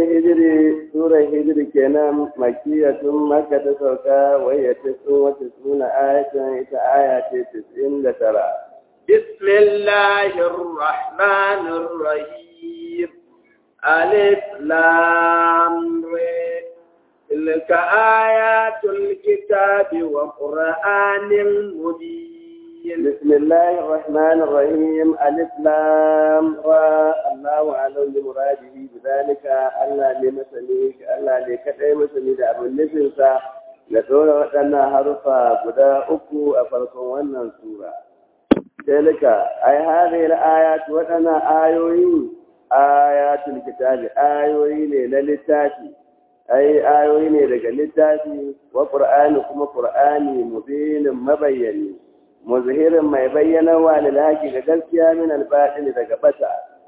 الهجر سورة الهجر كان مكية مكة سوكا وهي تسع وتسعون آية إلى آية تسعين لترى بسم الله الرحمن الرحيم ألف لام ر تلك آيات الكتاب وقرآن مبين بسم الله الرحمن الرحيم ألف لام را الله أعلم بمراده بذلك الله لمسنيك الله لكتئ مسني da abin nufinsa da tsora waɗannan harufa guda uku a farkon wannan sura. Dalika, ai hadhihi al-ayat waɗannan ayoyi ayatul kitabi ayoyi ne na littafi ai ayoyi ne daga littafi wa qur'ani kuma qur'ani mubinin mabayyani muzhirin mai bayyana wa lilhaqi ga gaskiya min al-batil daga bata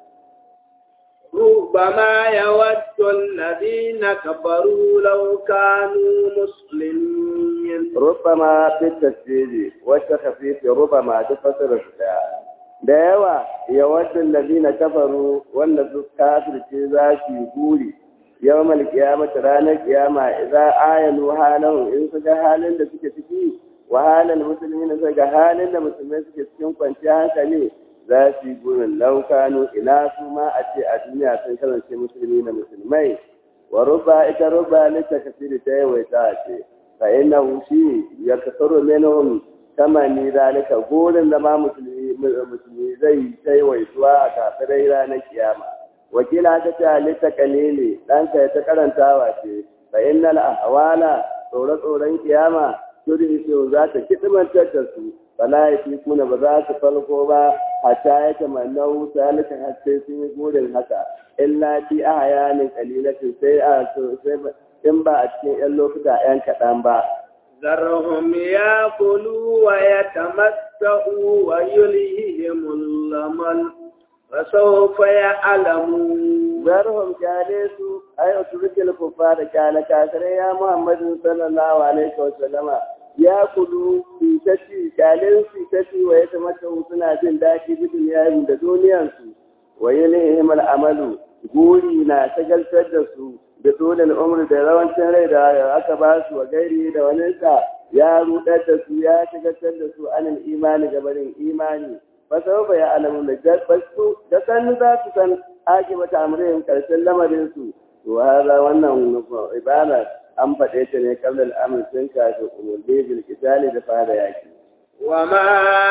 ربما يود الذين كفروا لو كانوا مسلمين ربما في التسجيل والتخفيف ربما تفسر الشيء da yawa yawancin lalina kafaru wanda su kafirce za su yi guri yawmal qiyamati ranar kiyama idza ayanu halahu in su ga halin da suke ciki wa halal muslimin su ga halin da musulmai suke cikin kwanciyar hankali za su yi gurin laukanu ina su ma a ce a duniya sun kasance musulmi na musulmai wa ruba ita ruba lita kasiri ta yawaita ce fa inna shi ya kasaru minhum kama ni zalika gurin da ma musulmi musulmi zai ta yawaituwa a kafirai ranar kiyama wakila ta ce lita kalili ɗanka ya ta karantawa ce fa innal ahwala tsore-tsoren kiyama turi za ta kidimantar da su fala ya fi kuna ba za su falko ba hatta ya tamanna wuta lika har sai sun yi burin haka illa fi a hayanin kalilatin sai a sai in ba a cikin yan lokuta yan kaɗan ba ذرهم ياكلوا ويتمتعوا ويلههم الأمل فسوف يعلمون zarhum kyale su ai uturkil kufa da kyale kafirai ya muhammadu sallallahu alaihi wa sallama ya kudu su ta ci kyalen su ta ci wa ya tamata suna jin daɗi bidin yayin da duniyansu wa yalihim al'amalu guri na shagaltar da su da dole umar da rawancin rai da aka ba su wa gairi da wani sa ya rudar da su ya shagaltar da su anil imani gabarin imani fa sau ya alamu da jabbasu da san za su san ake mata amurin karshen lamarin su to hada wannan ibada an faɗe ta ne kabla al'amur sun kafin umarni bil kitali da fara yaki وما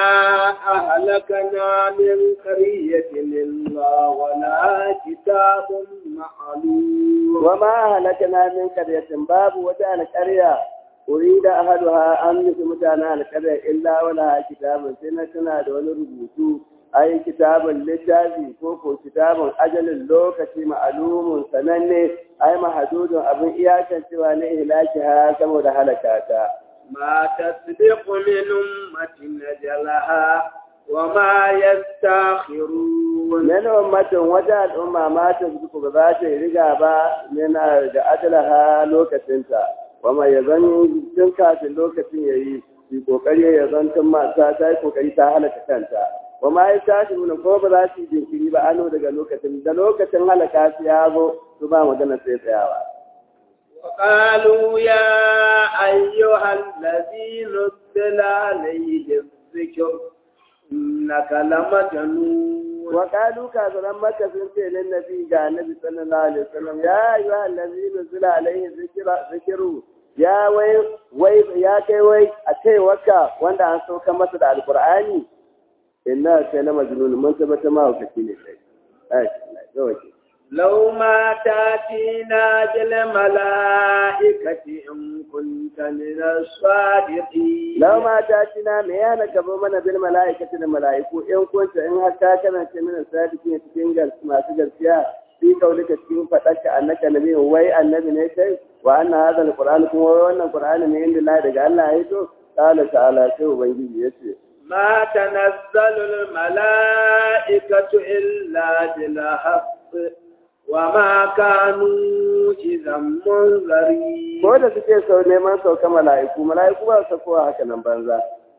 أهلكنا من قرية إلا ولا كتاب معلوم وما أهلكنا من قرية باب وجعل قرية أريد أهلها أن مثل متانا القرية إلا ولا كتاب سنة دون ربوتو أي كتاب للتابي كوكو كتاب أجل اللوكة معلوم سنني أي محدود أبن إياكا سوى لإهلاكها كمو هلكاتا ما تسبق من أمة نجلها وما يستاخرون من أمة وجاء الأمة ما تسبق بذات رقابة من أجلها لوكتنتا وما يظن تنكا في اللوكة يي في kokari ya zan tun mata ta yi kokari ta halaka kanta wa ma ya tashi mun ko ba za su yi jinkiri ba ano daga lokacin da lokacin halaka su ya zo su ba magana sai tsayawa وقالوا يا أيها الذي نزل عليه الذكر إنك لمجنون وقالوا كافرا مكة سنتي للنبي قال النبي صلى الله عليه وسلم يا أيها الذي نزل عليه الذكر ذكر يا وي وي يا كي وي أكي وكا وانت عن سوكا مثل القرآن إنها كان مجنون من ثبت ما هو كثير شيء أي لا لو ما تاتينا بالملائكة إن كنت من الصادقين لو ما تاتينا ميانا كبو من بالملائكة الملائكة إن كنت إن هكا كان من الصادقين تكين ما تجر فيها في قولك تكين فتك أنك نبي وي النبي نيشي وأن هذا القرآن كم وأن القرآن من عند الله دقال الله هيتو قال تعالى شو بنجي يسي ما تنزل الملائكة إلا بالحق وما كانوا إذا منذرين ko da suke sau neman sauka mala'iku mala'iku ba su kowa haka nan banza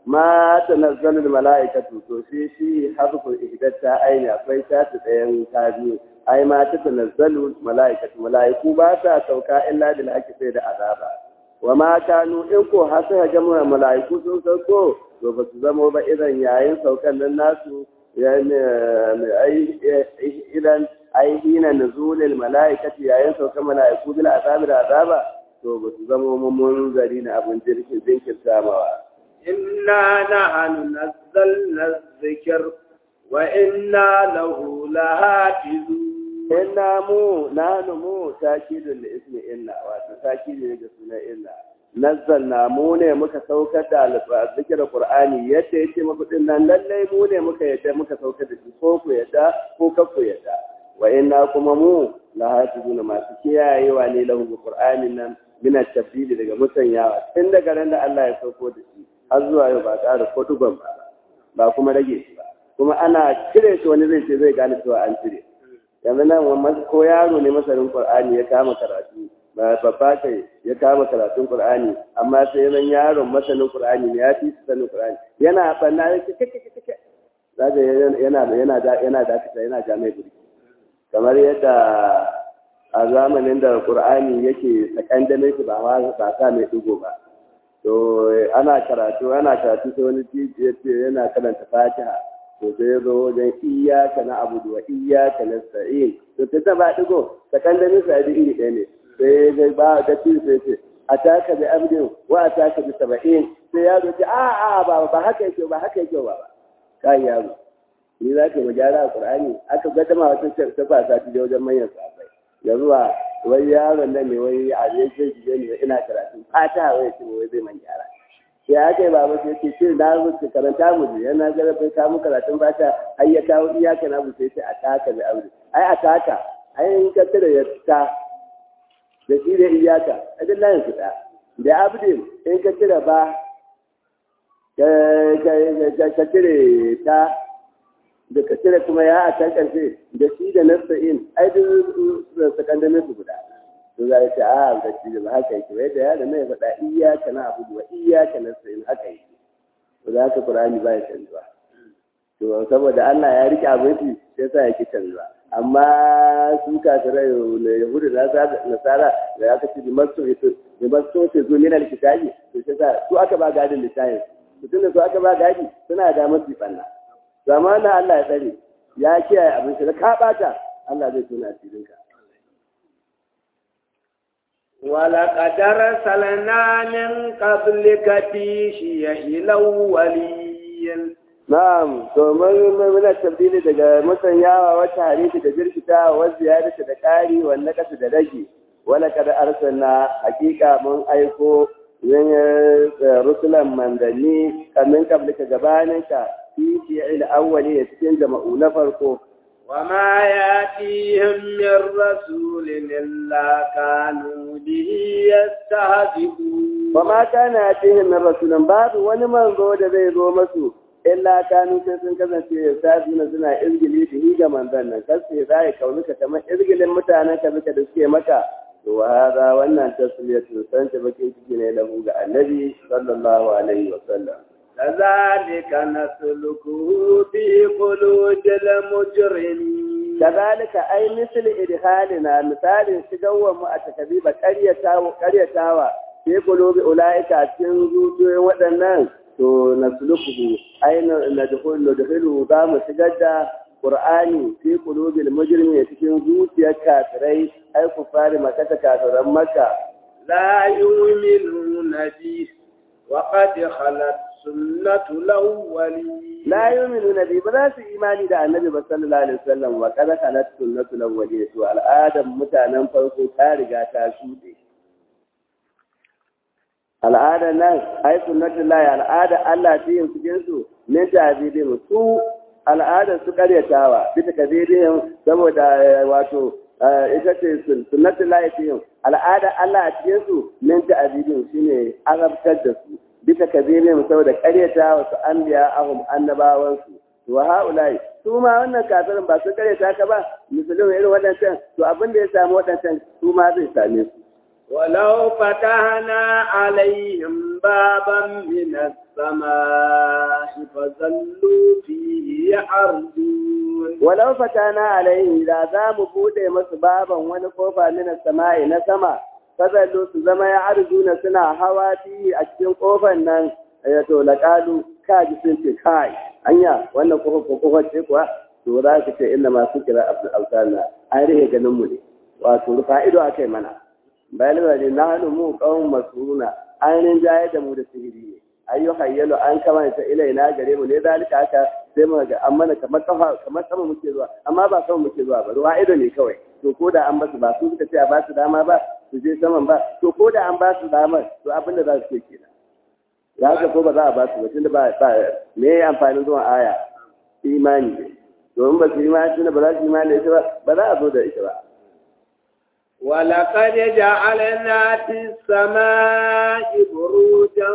ma tanazzalul mala'ikatu to shi shi harfu ihdatta aini akwai shatu ɗayan ta biyu ai ma ta tanazzalu mala'ikatu mala'iku ba sa sauka illa bil haqqi sai da azaba wa ma kanu in ko har sai ga mala'iku sun sauko to ba su zamo ba idan yayin saukan nan nasu idan ai hina nuzulil mala'ikati yayin saukan mala'iku bil azabi da azaba to ba su zamo mun zari na abin jirkin jinkirta mawa إنا نحن نزلنا الذكر وإنا له لحافظون inna mu nanu mu takidul li ismi inna wato takidi ne ga sunan inna nazzalna mu ne muka saukar da zikir qur'ani yadda yake muku din nan lalle mu ne muka yadda muka saukar da shi ko ku yadda ko ka ku yadda wa inna kuma mu la hafizuna masu kiyayewa ne lahu qur'anin nan min at-tabdil daga musanyawa tun daga ran da Allah ya sauko da shi har zuwa yau ba ƙara ko duban ba ba kuma rage shi ba kuma ana cire shi wani zai ce zai gane cewa an cire yanzu nan wani ko yaro ne masarin qur'ani ya kama karatu ba babba kai ya kama karatun qur'ani amma sai zan yaron masanin qur'ani ne ya fi sanin qur'ani yana banna ya ce kike kike zaga yana yana da yana da yana jami'a guri kamar yadda a zamanin da qur'ani yake sakandame shi ba ba sa mai digo ba to ana karatu ana karatu sai wani titi ya ce yana karanta fatiha to sai ya zo wajen iyaka na abudu wa iyaka na sa'in to ta ba digo sakandamin sa iri ɗaya ne sai ya ba da titi sai ce a taka bi abdin wa a taka bi saba'in sai ya zo ce a a ba ba haka yake ba haka yake ba kai yaro ni za ka yi gyara a qur'ani aka ga dama wata ta fasa ta wajen manyan sahabbai yanzu a wai yaron nan ne wai a zai ce shi ne ina karatu fata wai ce wai zai man gyara sai aka yi baba sai ce shi na rubuta karanta mu je yana ga bai kawo karatun fata ai ya kawo iyaka na sai ce a taka da aure ai a taka ai in ka tare ya ta da shi da iyaka a duk layin su da da abdin in ka tare ba ka tare ta da ka cire kuma ya a can ƙarshe da shi da nasta'in ai duk sakandamin su guda to za ta a da shi da haka yake wai da ya da mai faɗa iyaka na abu wa iyaka nasta'in haka yake to za ka qur'ani ba ya canzuwa to saboda Allah ya rike abin shi sai sa yake canzuwa amma su kafirai na yahudu da nasara da aka ce bimasto ito bimasto ce zo min alkitabi to sai sa su aka ba gadin littafin su tunda su aka ba gadi suna da masu fanna zamanin Allah ya tsare ya kiyaye abin shi da ka bata Allah zai tuna asirinka ولقد أرسلنا من قبلك في شيع الأولين Na'am, to mun muna tabdili daga musanyawa wata hadisi da jirkita wa ziyarata da ƙari wa nakasu da rage wala kada arsalna hakika mun aiko yin rusulan manzanni kamin kablika gabaninka fi shi'il awwali ya cikin jama'u na farko وما يأتيهم من رسول إلا كانوا به يستهزئون وما كان يأتيهم من رسول باب wani manzo da zai zo masu illa kanu sai sun kasance safina suna izgili da hi ga manzon nan kace za ya kaunuka kamar izgilin mutanen ka suka da suke maka to hada wannan tasliyatu san ta bakin ciki ne lahu ga annabi sallallahu alaihi wa sallam كذلك نسلكه في قلوب المجرمين كذلك أي مثل إدخالنا مثال شجوا mu a takabiba ƙaryatawa ƙaryatawa fi qulubi ulaika cikin zuciyoyin waɗannan to nasluquhu ay nadkhulu nadkhulu za mu shigar da Qur'ani fi qulubil mujrimin cikin zuciyar kafirai ai kufari makata kafiran makka لا يؤمنون به وقد خلت سنة الأولين لا يؤمنون به ba su imani da annabi ba sallallahu alaihi wasallam wa kada kalat sunnatul awwalin to al'adam mutanen farko ta riga ta shuɗe al'ada nan ai sunnatul lahi al'ada Allah ta yin cikin su ne ta bidin su al'ada su karyatawa bisa kabirin saboda wato ita ce sunnatul lahi ta yin al'ada Allah a cikin su min ta abidin shine azabtar da su bisa kabirin saboda karyata wasu anbiya ahum annabawansu wa haulai su ma wannan kafirin ba su karyata ka ba misalin irin waɗancan to abin da ya samu waɗancan su ma zai same su ولو فتحنا عليهم بابا من السماء فظلوا فيه يعرجون ولو فتحنا عليهم da za mu bude masu baban wani kofa min sama'i na sama fazallu su zama ya arjuna suna hawa fi a cikin kofar nan ya to laqalu kaji sun ce kai anya wannan kofar ko kofar ce kuwa to za ka ce inna masu kira abdul alsana an rihe ganin mu ne wato rufa ido akai mana bayan da na hannu mu kawun masuruna ainihin jayar da mu da sihiri ne ayyu hayyalu an kamanta ilaina gare mu ne zalika haka sai mu ga an mana kamar kafa kamar sama muke zuwa amma ba sama muke zuwa ba ruwa ido ne kawai to ko da an basu ba su suka ce a ba su dama ba su je saman ba to ko da an ba su damar to abin da za su ce kenan ya haka ko ba za a ba su ba tunda ba ba me amfanin zuwan aya imani ne domin ba su imani tunda ba za su imani da ita ba ba za a zo da ita ba ولقد جعلنا في السماء بروجا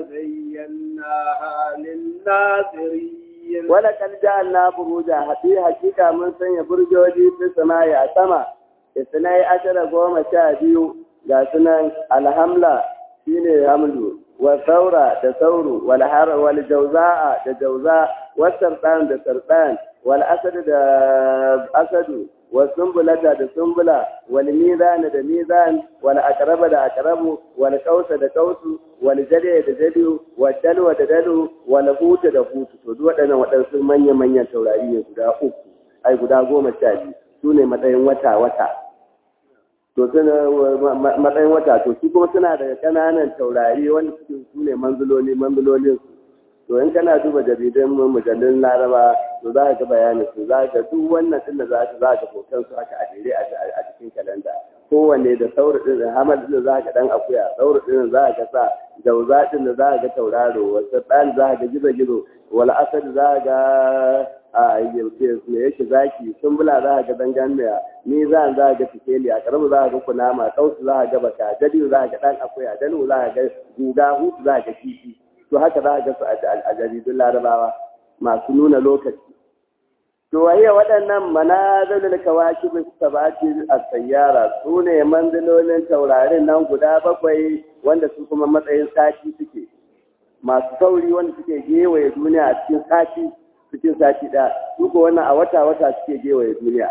وزيناها للناظرين ولقد جعلنا بروجا حقيقة حقيقة من سنة برجوجي في السماء يا سما اثني عشر قوم شابيو ga sunan alhamla shine hamlu wa saura da sauru wal har wal jawza'a da jawza wa sardan da sardan wal asad da asadu wa sumbulata da sumbula wal mizan da mizan wal aqraba da aqrabu wal qausa da qausu wal jari da jari wal dalwa da dalu wal huta da hutu to duk waɗannan waɗansu manyan manyan taurari ne guda uku ai guda goma sha biyu su ne matsayin wata wata to suna matsayin wata to su kuma suna daga ƙananan taurari wanda suke su ne manzuloli manzulolin su to in kana duba jaridan mujallin laraba to za ka ga bayanin su za ka duk wannan din da za ka za ka hoton su haka a jere a cikin kalanda kowanne da sauri din hamad din za ka dan akuya sauri din za ka sa jauza din da za ka ga tauraro wasu dan za ka ga gizo gizo wal asad za ka ga a yauke ne yake zaki sumbula za ka ga danganiya ni za za ga tikeli a karamu za ka ga kunama kausu za ka ga baka jadi za ka ga dan akuya dalu za ka ga guga hutu za ka ga kifi to haka za a ga su a jaridun larabawa masu nuna lokaci to wahiya waɗannan manazilul kawakib sabati as-sayyara su ne manzilolin taurarin nan guda bakwai wanda su kuma matsayin sati suke masu sauri wanda suke gewaye duniya a cikin sati cikin sati ɗaya su ko wannan a wata wata suke gewaye duniya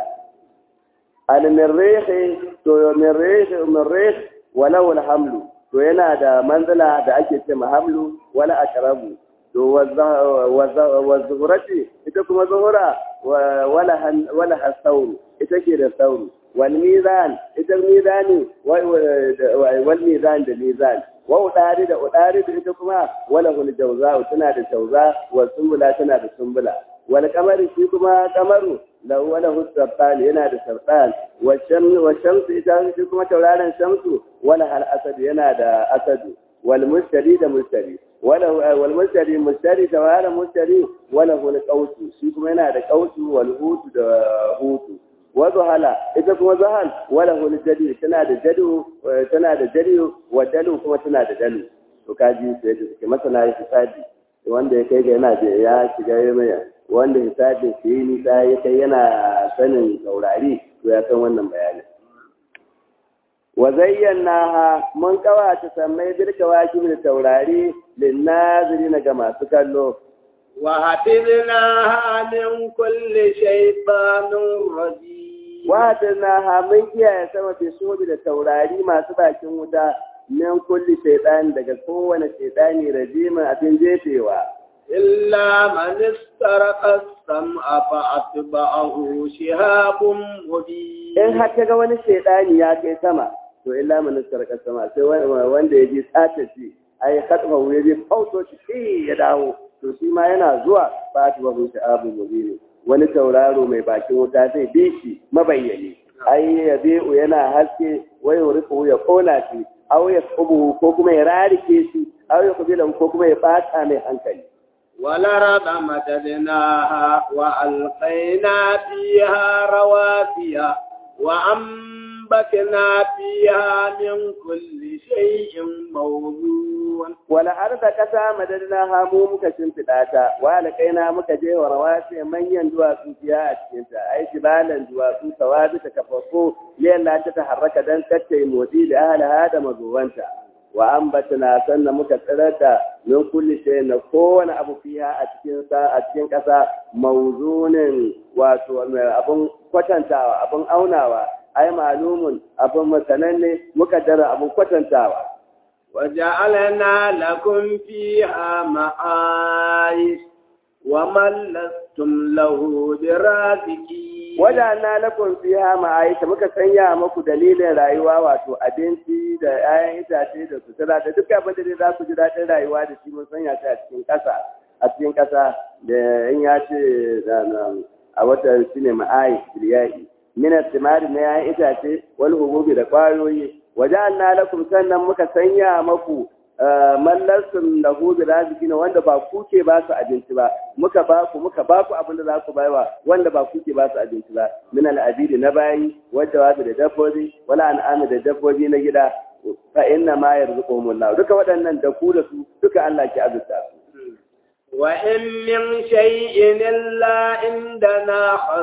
al-mirrih to mirrih mirrih walau al-hamlu to yana da manzila da ake ce mahamlu wala akrabu to wa zuhurati ita kuma zuhura wala wala hasauru ita ke da sauru wal mizan ita mizani wal mizan da mizan wa udari da udari da ita kuma wala hul jawza tana da jawza wa sumbula tana da sumbula wal kamari shi kuma kamaru lahu wala husabtan yana da sartan wa shamsu wa shamsu ita shi kuma tauraron shamsu wala hal asad yana da asadu wal mustari da mustari wala wal mustari mustari tauraron mustari wala hul qausu shi kuma yana da qausu wal hutu da hutu wa zuhala ita kuma zuhal wala hul jadi tana da jadu tana da jadi wa dalu kuma tana da dalu to kaji sai da suke masana ya hisabi wanda ya kai ga yana da ya shiga ya wanda hisabin shi yi nisa ya kai yana sanin taurari to ya san wannan bayanin wa zayyana mun kawata sammai birka waki da taurari linnazirina ga masu kallo وحفظناها من كل شيطان رجيم وحفظناها من kiyaye sama fi sobi da taurari masu bakin wuta min kulli shaytan daga kowane shaytani rajimin abin jefewa إلا من استرق السمع فأتبعه شهاب مبين in har ga wani shaytani ya kai sama to illa man istarqa sama sai wanda ya ji tsata shi ai katfa ya je fauto shi ya dawo to shi ma yana zuwa ba ta babu sha'abu mubini wani tauraro mai bakin wuta zai bi shi mabayyani ai ya bi'u yana haske wai rufu ya kona shi aw ya kubu ko kuma ya rarike shi aw ya kubila ko kuma ya bata mai hankali والأرض مددناها وألقينا فيها رواسي وأنبتنا فيها من كل شيء موضوع wala arda kasa madadna ha mu muka shimfiɗa ta wa alƙaina muka je wa rawasi manyan duwatsu fiya a cikin ta ai jibalan duwatsu tawabi ta kafafo liyalla ta taharraka dan tattai motsi da ahliha da mazuwanta wa ambatna sannan muka tsirar da min kulli shay na kowane abu fiya a cikin sa a cikin ƙasa mawzunin wato abun kwatantawa abun aunawa ai malumun abun masananne muka dara abun kwatantawa وجعلنا لكم فيها معايش ومن لستم له برازقين wadanna lakum fiha ma'aisha muka sanya muku dalilin rayuwa wato abinci da 'ya'yan itace da sutura da duk abin da za ku ji daɗin rayuwa da shi mun sanya shi a cikin ƙasa a cikin ƙasa da in ya ce a watan shi ne ma'aish biliyai minar timari na 'ya'yan itace wal hububi da ƙwayoyi wajen lakum sannan muka sanya maku mallarsun da hudu raziki wanda ba ku ke ba su abinci ba muka ba ku muka ba ku abin da za ku baiwa wanda ba ku ke ba su abinci ba min al'abidi na bayi wadda wasu da dabbobi wala an'ami da dabbobi na gida fa inna ma yarzuquhumullah duka waɗannan da ku da su duka Allah ke azurta su وإن من شيء إلا عندنا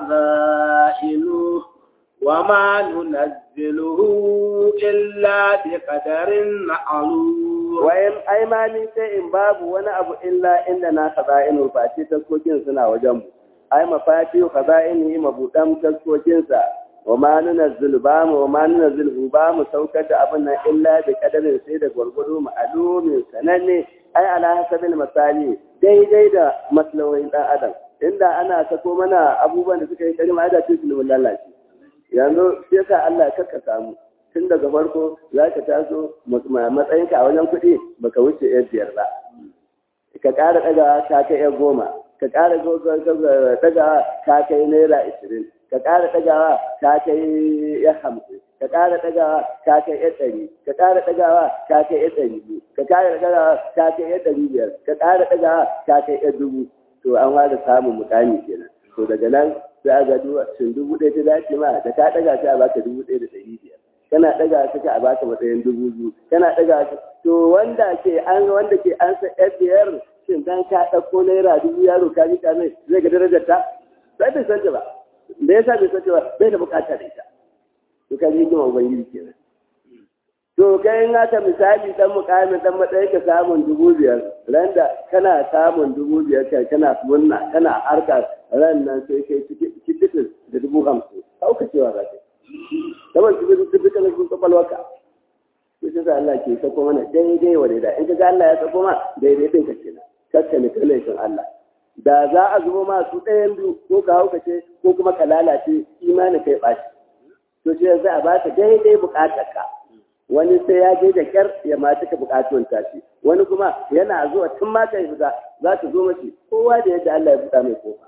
خزائنه وما ننزله إلا بقدر معلوم wayan aimani sai in babu wani abu illa inda na khaza'inu face taskokin suna wajen mu ai mafati khaza'ini mabudan taskokin sa wa ma nunazzilu ba mu wa ma nunazzilu ba mu saukar da abin nan illa bi kadarin sai da gwargwado ma'lumin sananne ai ala hasabil masali daidai da maslahohin dan adam inda ana sako mana abubuwan da suka yi kalma da cikin lalace yanzu sai ka Allah ka samu tun daga farko za ka taso matsayinka a wajen kuɗi baka wuce yan biyar ba ka ƙara ɗagawa ka kai yan goma ka ƙara ɗagawa ka kai naira ashirin ka ƙara ɗagawa ka kai yan hamsin ka ƙara ɗagawa ka kai yan ɗari ka ƙara ɗagawa ka kai yan ɗari biyu ka ƙara ɗagawa ka kai yan ɗari biyar ka ƙara ɗagawa ka kai yan dubu to an fara samun mukami kenan to daga nan sai a ga shin dubu ɗaya ta dace ma da ka ɗaga ta a baka dubu ɗaya da ɗari biyar kana ɗaga ta ka a baka matsayin dubu biyu kana ɗaga ta to wanda ke an wanda ke an sa ɗan biyar shin dan ka ɗauko naira dubu yaro ka ji mai zai ga darajar ta sai bai san ta ba me yasa bai san ta ba bai da bukata da ita to ka ji kuma ubangiji kenan to kai in aka misali dan mukamin dan matsayi ka samun dubu biyar ran da kana samun dubu biyar kai kana munna kana harka ran nan sai kai cikin da dubu hamsin hauka cewa za ka saboda cikin cikin kana cikin kwakwalwarka to sai Allah ke sako mana daidai wa daidai in ka ga Allah ya sako ma daidai din ka kenan kakka ne kalaifin Allah da za a zubo ma su ɗayan biyu ko ka hauka ce ko kuma ka lalace imanin kai ɓaci to sai za a baka daidai buƙatar ka wani sai ya je da kyar ya ma cika bukatun tashi wani kuma yana zuwa tun ma kai fita za ta zo mace kowa da yadda Allah ya buɗa mai kofa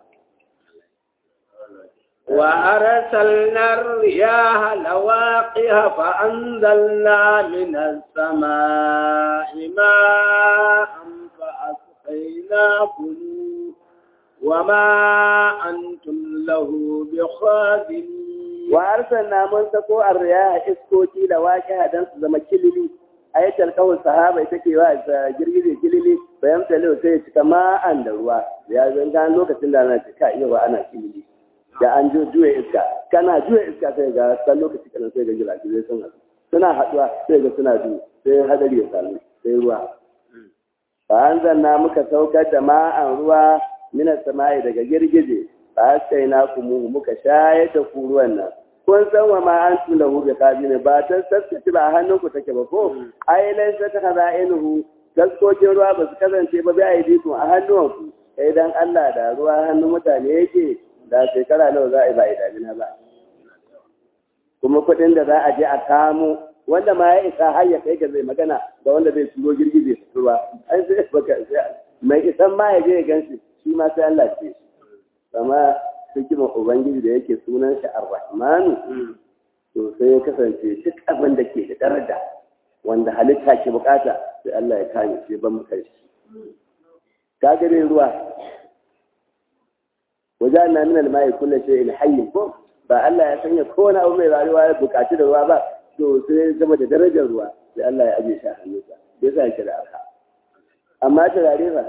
وأرسلنا الرياح لواقها فأنزلنا من السماء ماء فأسقيناكم وما أنتم له بخازنين wa arsalna mun sako arriya iskoki da waqi'a dan su zama kilili ayatul qawl sahaba ita ke wa girgije kilili bayan talo sai ya cika ma'an da ruwa ya zanga lokacin da ana cika iya wa ana kilili da an jo juya iska kana juya iska sai ga san lokaci kana sai ga jirage zai sun haɗu suna haɗuwa sai ga suna biyu sai hadari ya samu sai ruwa fa anzalna muka saukar da ma'an ruwa minas sama'i daga girgije ba sai na kuma muka shayar da ku ruwan nan kun san wa ma an tula hu bi ne ba ta sassaci ba hannun ku take ba ko ai lai sai ta kaza inuhu gaskokin ruwa ba su kasance ba bai yi ku a hannuwan ku sai dan Allah da ruwa hannun mutane yake da shekara nawa za a yi ba idamina ba kuma kuɗin da za a je a kamo wanda ma ya isa har ya kai ga zai magana da wanda zai turo girgije su ruwa ai sai baka mai isan ma ya je ya ganshi shi ma sai Allah ce shi kama hikimar ubangiji da yake sunan shi ar-rahmanu to sai ya kasance duk abin da ke da daraja wanda halitta ke bukata sai Allah ya kame shi ban muka shi ka gare ruwa wajen na min al-mai kullu shay'in hayy ko ba Allah ya sanya kowane abu mai rayuwa ya bukaci da ruwa ba to sai zama da darajar ruwa sai Allah ya aje shi a hannunsa sai sa yake da arha amma turare ba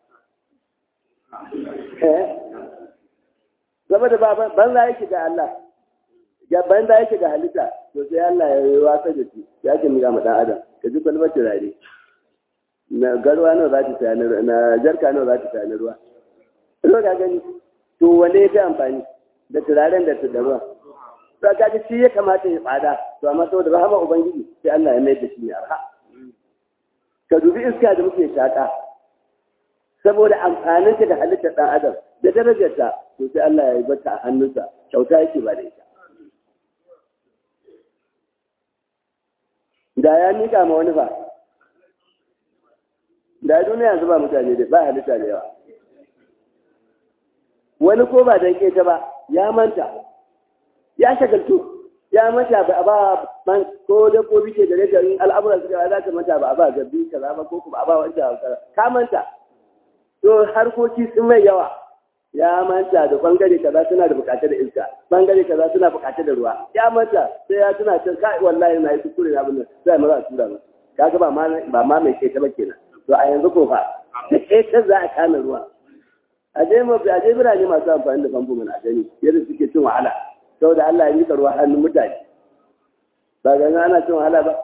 eh zama da banza yake ga Allah ga banza yake ga halitta to sai Allah ya yi wasa da shi ya ke miga ma dan adam ka ji kwalbar turare na garwa nawa za ta saya na jarka nawa za ta saya na ruwa ruwa ka gani to wane ya fi amfani da turaren da da ruwa to ka ji shi ya kamata ya tsada to amma saboda rahama ubangiji sai Allah ya mai da shi ne arha ka dubi iska da muke shaka saboda amfaninta da halittar ɗan adam da darajarta to sai Allah ya yi bata a hannunsa kyauta yake ba da ita da ya mika ma wani ba da duniya yanzu ba mutane da ba halitta da yawa wani ko ba dan keta ba ya manta ya shagaltu ya manta ba ba man ko da ko bice da rage in al'amuran suka za ka manta ba ba gabi kaza ba ko ba ba wanda ka manta to harkoki sun mai yawa ya manta da bangare kaza suna da bukatar da iska bangare kaza suna bukatar da ruwa ya manta sai ya tuna can kai wallahi na yi kuskure na abin nan sai mu za a tura mu kaga ba ma ba ma mai keta ba kenan to a yanzu ko fa da keta za a kama ruwa a je mu a je birane masu amfani da famfo mana a gani yadda suke cin wahala saboda Allah ya mika ruwa hannun mutane ba ga ana cin wahala ba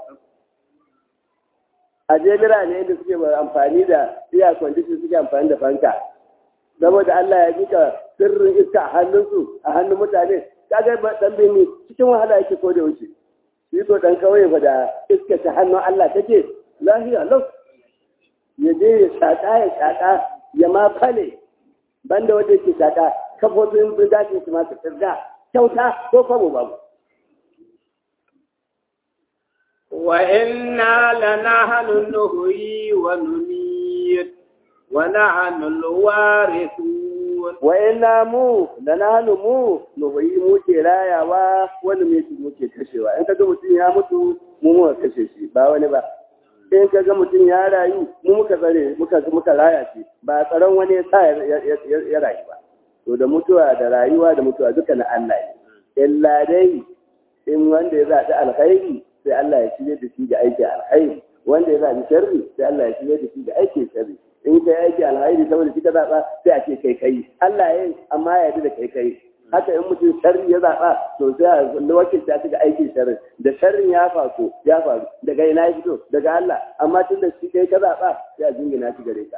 a je birane da suke amfani da iya kwandishin suke amfani da fanka saboda Allah ya jika sirrin iska a hannunsu a hannun mutane kaga dan bini cikin wahala yake ko da wuce shi ko dan kauye fa da iska ta hannun Allah take lahiya lau ya je ya shaka ya shaka ya ma fale banda wanda yake shaka kafofin birgashin su masu tsirga kyauta ko kwabo babu وإنا لنحن نحيي ونميت ونحن الوارثون وإنا مو لنحن مو نحيي mu ke rayawa wani mutu mu ke kashewa in kaga mutum ya mutu mu muka kashe shi ba wani ba in kaga mutum ya rayu mu muka tsare muka muka raya shi ba tsaron wani ya sa ya rayu ba to da mutuwa da rayuwa da mutuwa duka na Allah ne illa dai in wanda ya zaɓi alkhairi sai Allah ya shirye da shi ga aikin alkhairi wanda ya zaɓi sharri sai Allah ya shirye da shi ga aikin sharri in kai aiki alkhairi saboda shi ka zaɓa sai a ce kai kai Allah ya yi amma ya yarda da kai kai haka in mutum sharri ya zaɓa to sai a kulli wakilta shi ga aikin sharri da sharrin ya faru ya faru daga ina ya fito daga Allah amma tun da shi kai ka zaɓa sai a jingina shi gare ka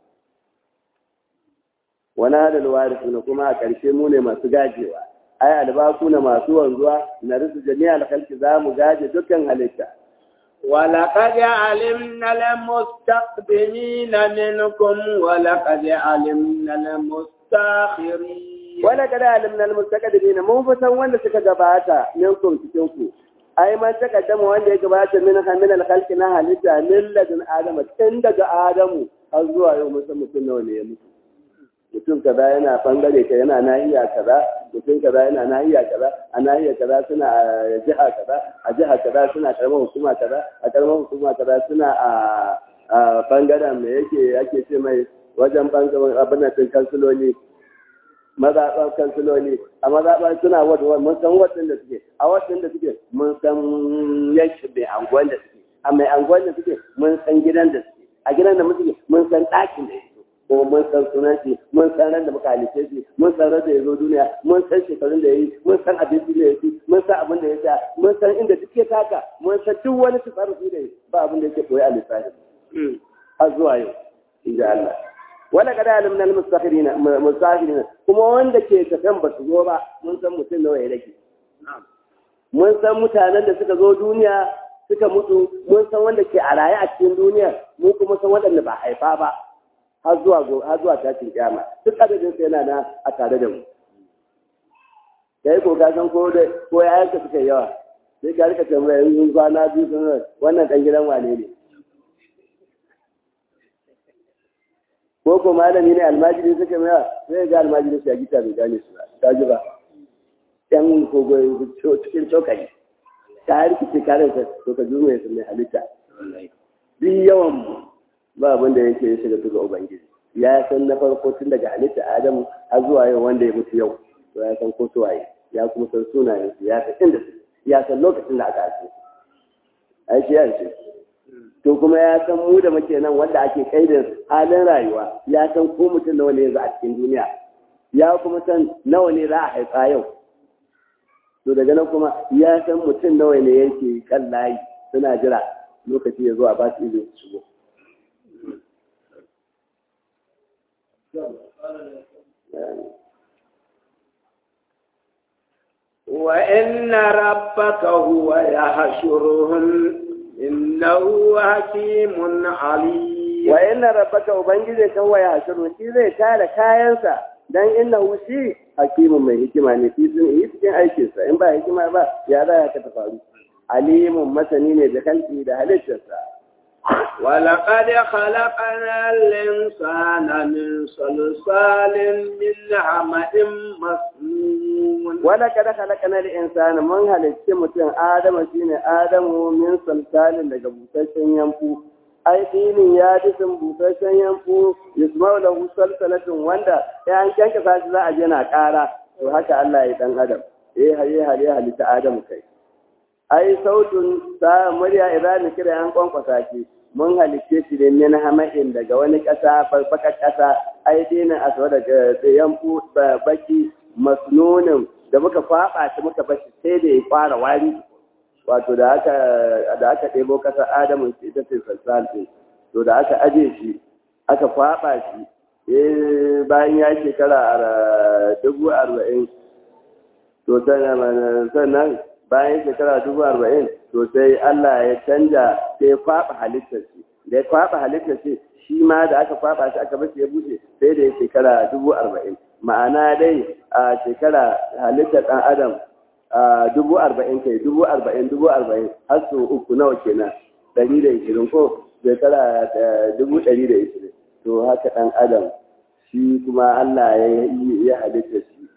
wani hadal warisuna kuma a ƙarshe mu ne masu gajewa ai albaku na masu wanzuwa na risu jami'al khalqi za mu gaje dukkan halitta ولقد علمنا المستقدمين منكم ولقد علمنا المستاخرين ولقد علمنا المستقدمين mun fi san wanda suka gabata minkum cikin ku ai man takaddama wanda ya gabata min min al-khalqi na halitta min ladun adama tun daga adamu har zuwa yau mun san mutum nawa ne ya mutu mutum kaza yana bangare ka yana nahiya kaza mutum kaza yana nahiya kaza a nahiya kaza suna a jiha kaza a jiha kaza suna karamar hukuma kaza a karamar hukuma kaza suna a a bangaren me yake ake ce mai wajen bangaren abin da din kansuloli mazaɓan kansuloli a mazaɓan suna wadda mun san wadda da suke a wadda da suke mun san yanki mai anguwan da suke a mai anguwan da suke mun san gidan da suke a gidan da muke mun san ɗakin da yake ko mun san sunan shi mun san ran da muka halice shi mun san ran da ya zo duniya mun san shekarun da ya yi mun san abinci da ya ci mun san abin da ya sha mun san inda suke taka mun san duk wani tasarrufi da ba abin da yake koyi a lissafi har zuwa yau in ji Allah wala kada alimna al-mustakhirina mustakhirina kuma wanda ke tafiyan ba su zo ba mun san mutum nawa ya rage mun san mutanen da suka zo duniya suka mutu mun san wanda ke a raye a cikin duniya mun kuma san waɗanda ba haifa ba har zuwa har zuwa tashin kiyama duk adadin sai yana na a tare da mu kai ko ka san ko da ko yayan ka suka yawa sai ka rika tambaya in kwana biyu sun wannan dan gidan wane ne ko ko malami ne almajiri suka mai sai ga almajiri su ya gita bai gane su ta ji ba yan kogo cikin cokali ta rikice kare ka to ka jume su mai halitta duk yawan mu ba abin da yake ya shiga tuga ubangiji ya san na farko tun daga halitta adamu har zuwa yau wanda ya mutu yau to ya san ko waye ya kuma san sunayen su ya san inda su ya san lokacin da aka haife su ai shi ya ce to kuma ya san mu da muke nan wanda ake kaidin halin rayuwa ya san ko mutum nawa ne yanzu a cikin duniya ya kuma san nawa ne za a haifa yau to daga nan kuma ya san mutum nawa ne yake kan layi suna jira lokaci ya zo a ba su izini su shigo وإن ربك هو يحشرهم إنه حكيم عليم wa inna rabbaka ubangiji kan waya hashiru shi zai tara kayansa dan innahu shi hakimun mai hikima ne fi sun yi cikin aikinsa in ba hikima ba ya za ya ta faru alimun masani ne da kalki da halittarsa ولقد خلقنا الإنسان من صلصال من حمأ مسنون wala kada halakana da insani mun halicci mutum adamu shine adamu min salsalin daga busasshen yanfu ai dinin ya jisin busasshen yanfu yusmau lahu salsalatin wanda ya an kyanka sashi za a je na kara to haka Allah ya dan adam eh haye haye halitta adamu kai ai sautun sa murya idan kira an kwankwasa shi mun halicce shi ne min hama'in daga wani ƙasa farfakar ƙasa ai dinin aswa daga yanfu baki masnunin da muka faɓa shi muka bashi sai da ya fara wari wato da aka da aka ɗebo ƙasar adamu ce ita ce sassalce to da aka aje shi aka faɓa shi bayan ya shekara dubu arba'in to sannan bayan shekara dubu arba'in to sai Allah ya canja sai ya faɓa halittar shi da ya faɓa halittar shi shi ma da aka faɓa shi aka bashi ya bushe sai da ya shekara dubu arba'in ma'ana dai a shekara halittar ɗan adam a dubu arba'in kai dubu arba'in dubu arba'in har su uku nawa kenan ɗari da ishirin ko shekara dubu ɗari da ishirin to haka ɗan adam shi kuma Allah ya yi ya halitta shi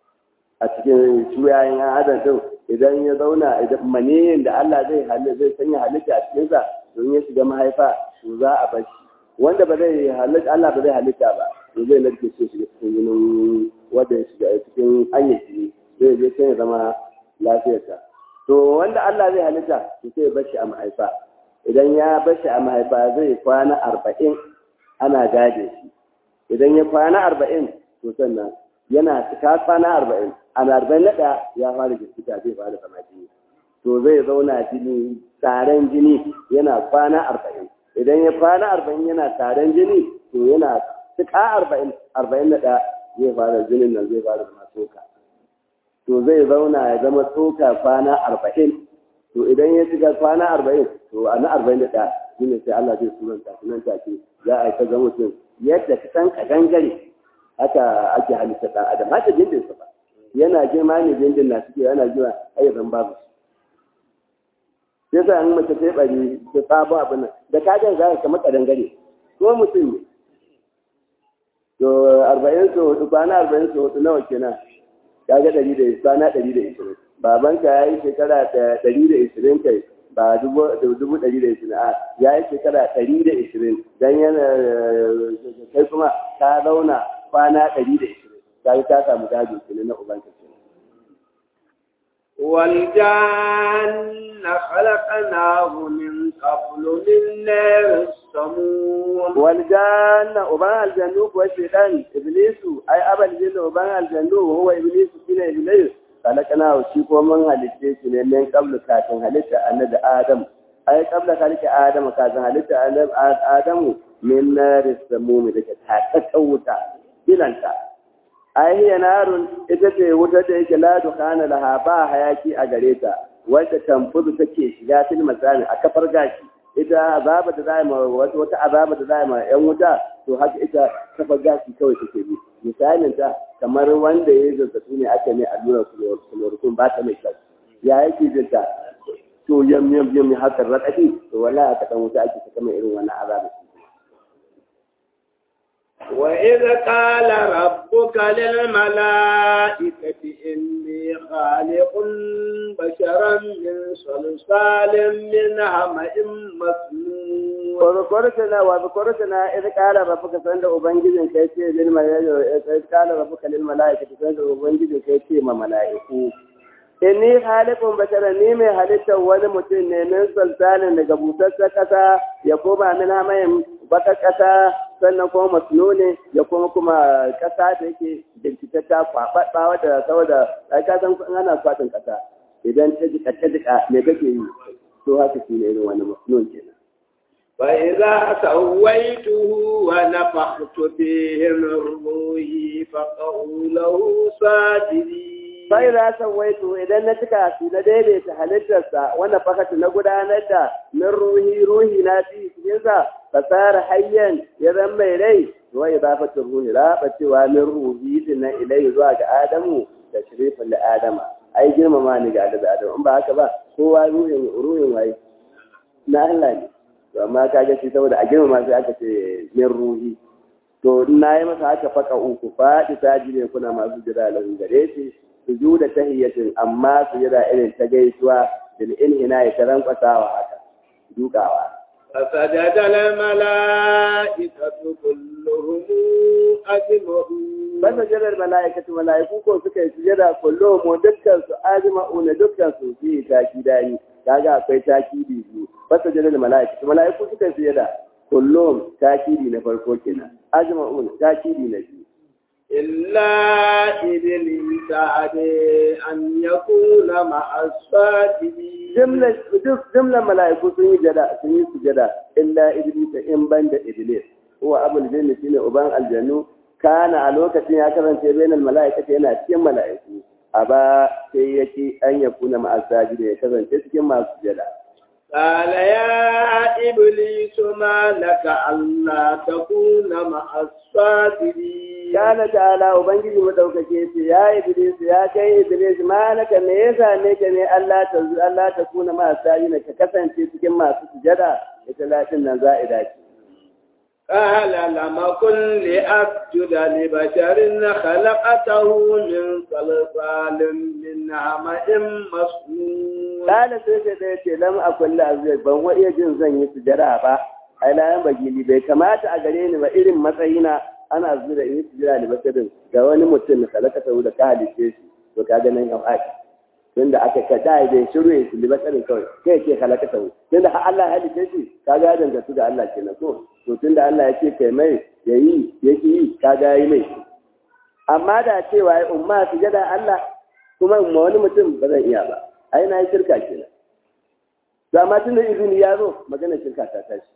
a cikin shuyayen ɗan adam ɗin idan ya zauna idan maniyin da Allah zai zai sanya halitta a cikinsa don ya shiga mahaifa to za a bar shi wanda ba zai halitta Allah ba zai halitta ba to zai narke shi shiga cikin jinin wanda ya shiga cikin hanyar jini zai je sai ya zama lafiyarsa to wanda Allah zai halitta to sai ya bar shi a mahaifa idan ya bar shi a mahaifa zai kwana arba'in ana gade shi idan ya kwana arba'in to sannan yana cika kwana arba'in a arba'in na ɗaya ya fara jirgita zai fara zama jini to zai zauna jini taron jini yana kwana arba'in idan ya kwana arba'in yana taron jini to yana cika arba'in arba'in na ɗaya zai fara jinin nan zai fara zama tsoka to zai zauna ya zama tsoka kwana arba'in to idan ya cika kwana arba'in to a na arba'in da ɗaya shi ne sai Allah zai sunanta sunan take za a yi ta zama mutum yadda ka san ka gangare haka ake halitta ɗan adam haka jindin sa ba yana girma ne jindin na suke yana girma ayyukan babu sai sa an mace sai bari ta sabo abin nan da ka ga za ka kamar kadangare ko mutum ne to arba'in so hudu kwana arba'in so hudu nawa kenan ka ga ɗari da kwana ɗari da ishirin babanka ya yi shekara ɗari da ishirin kai ba dubu ɗari da ishirin a ya yi shekara ɗari da ishirin don yana kai kuma ka zauna kwana ɗari da ishirin ka yi ta samu gado kenan na ubanka kenan. والجان خلقناه من قبل من نار السموم والجان أبان الجنوب والشيطان إبليس أي أبا الجن أبان الجنوب هو إبليس كنا إبليس خلقناه شيكو من هلتة من قبل كاتن هلتة أند آدم أي قبل خلق آدم كاتن هلتة أند آدم من نار السموم لك تتوتا بلانتا ai hiya narun ita ce wutar da yake la dukana laha ba hayaki a gare ta wadda tamfudu take shiga fil masani a kafar gashi ita azaba da zai ma wata wata azaba da zai ma yan wuta to haka ita kafar gashi kawai take bi misalin ta kamar wanda ya zazzabi ne aka ne allura chloroquine ba ta mai kyau ya yake jin ta to yam yam yam haka radadi to wallahi aka dan wuta ake saka mai irin wannan azaba وإذ قال ربك ربك للملائكة إني خالق بشرا من صلصال من حمأ مسنون وذكرتنا وذكرتنا إذ قال ربك سند أبنجد كيتي للملائكة إذ قال ربك للملائكة سند أبنجد كيتي ما ملائكو inni halikun bashara ni mai halittar wani mutum ne min sultanin daga busassar ƙasa ya koma min hamayin baka ƙasa sannan kuma masnuni ya kuma kuma ƙasa da yake jinkitatta kwaɓaɓɓa wadda saboda ai ka san in ana kwaɗin ƙasa idan ta jika ta jika me kake yi to haka shi ne irin wani masnun kenan فإذا سويته ونفخت فيه من روحي فقعوا له ساجدين sai na san waito idan na cika su na daidaita halittarsa wanda fakati na gudanar da min ruhi ruhi na fi cikinsa fasara hayyan ya zan mai rai wa idafatin ruhi raba cewa min ruhi din nan ilai zuwa ga adamu da shirifin da adama ai girmama ni ga da adamu in ba haka ba kowa ruhin ruhin waye na Allah ne to amma kaga shi saboda a girmama sai aka ce min ruhi to na yi masa haka faka uku faɗi sajire kuna masu jira lahu gare shi sujuda tahiyyatin amma sujada irin ta gaisuwa bil inhina ya taran kwasawa haka dukawa فسجد الملائكة كلهم أجمعون banda jadar mala'ikatu mala'iku ko suka yi sujada kullum mu dukkan su ajma'una dukkan su fi taki dani kaga akwai takidi biyu banda jadar mala'ikatu mala'iku suka yi sujada kullum takidi na farko kenan ajma'una takidi na biyu إلا إبليس أبي أن يكون مع الساجدين jimlar duk jimlar mala'iku sun yi jada sun yi sujada illa iblis in ban da iblis huwa abul jinni shine uban aljannu kana a lokacin ya karanta bainal mala'ikati yana cikin mala'iku aba sai yake an ya kuna ma asajide ya kasance cikin masu sujada قال يا إبليس ما لك ألا تكون مع الساجدين kana ta'ala ubangiji madaukake ce ya iblis ya kai iblis malaka me yasa ne ka ne Allah ta Allah ta kuna ma asajide ka kasance cikin masu sujada ita latin nan za'ida ce قال لم كن لأسجد لبشر خلقته من صلصال من حمأ مسنون Kala sai sai da yace lam akul la azai ban wa iya jin zan yi sujada ba ai layan bagili bai kamata a gare ni ba irin matsayina ana zura in yi sujada da basarin ga wani mutum da kalaka sau da ka halice shi to ka ga nan yau aki tunda aka ka da bai shiru ya shi basarin kawai kai ke kalaka sau tunda har Allah ya halice shi ka ga danga su da Allah kenan to to tunda Allah ya ce kai mai yayi yake yi ka ga yi mai amma da cewa ya umma sujada Allah kuma umma wani mutum ba zan iya ba ai na yi shirka kenan to amma tunda izini ya zo magana shirka ta tashi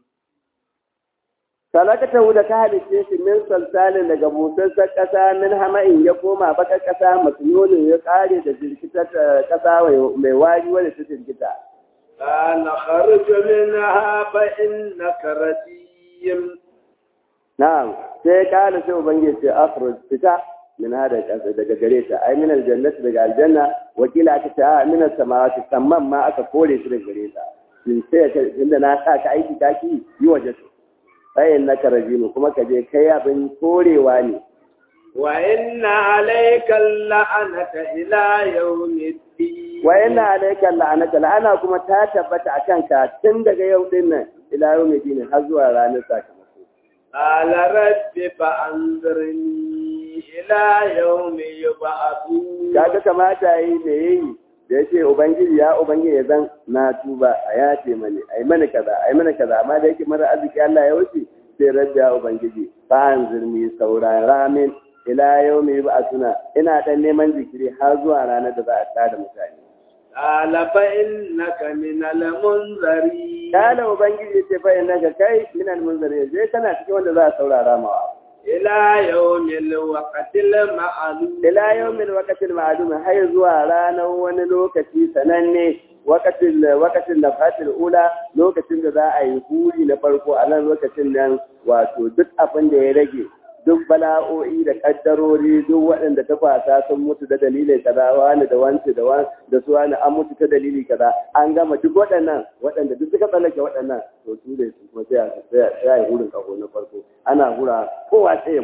salakata da ka halice shi min salsalin daga busassar ƙasa min hama'in ya koma baka ƙasa masnonin ya ƙare da jirkitar ƙasa mai wari wadda ta jirkita قال خرج منها فإنك رجيم na'am sai kala sai ubangiji ce afro fita min hada ƙasa daga gare ta ai min aljannati daga aljanna wakila aka ce a min samawati samman ma aka kore shi daga gare ta in sai ka inda na sa ka aiki kaki yi waje su sai na karajimu kuma ka je kai abin korewa ne وإن عليك اللعنة إلى يوم الدين wa yana alaika la'anata la'ana kuma ta tabbata akan ka tun daga yau din nan ila yau mai dinin har zuwa ranar sakamako قال رب فأنظرني إلى يوم يبعثون kaga kamata yi da yayi da yace ubangiji ya ubangiji ya zan na tuba a yace mani ai mana kaza ai mana kaza amma da yake mara arziki Allah ya wuce sai rabbi ya ubangiji fa anzirni sauran ramin ila yawmi yub'athuna ina dan neman zikiri har zuwa ranar da za a tada mutane قال فإنك من المنذرين kala ubangiji ce fa innaka kai min al-munzirin je kana cikin wanda za a saurara mawa إلى يوم الوقت المعلوم ila yawmin waqtil ma'lum har zuwa ranar wani lokaci sananne waqtil waqtil nafatil ula lokacin da za a yi huri na farko a nan lokacin nan wato duk abin da ya rage duk bala'o'i da kaddarori duk waɗanda ta fasa sun mutu da dalilai kaza wani da wanci da wani da su wani an mutu ta dalili kaza an gama duk waɗannan waɗanda duk suka tsallake waɗannan to su ne su kuma sai a sai a yi hurin kaho na farko ana hura kowa sai ya mutu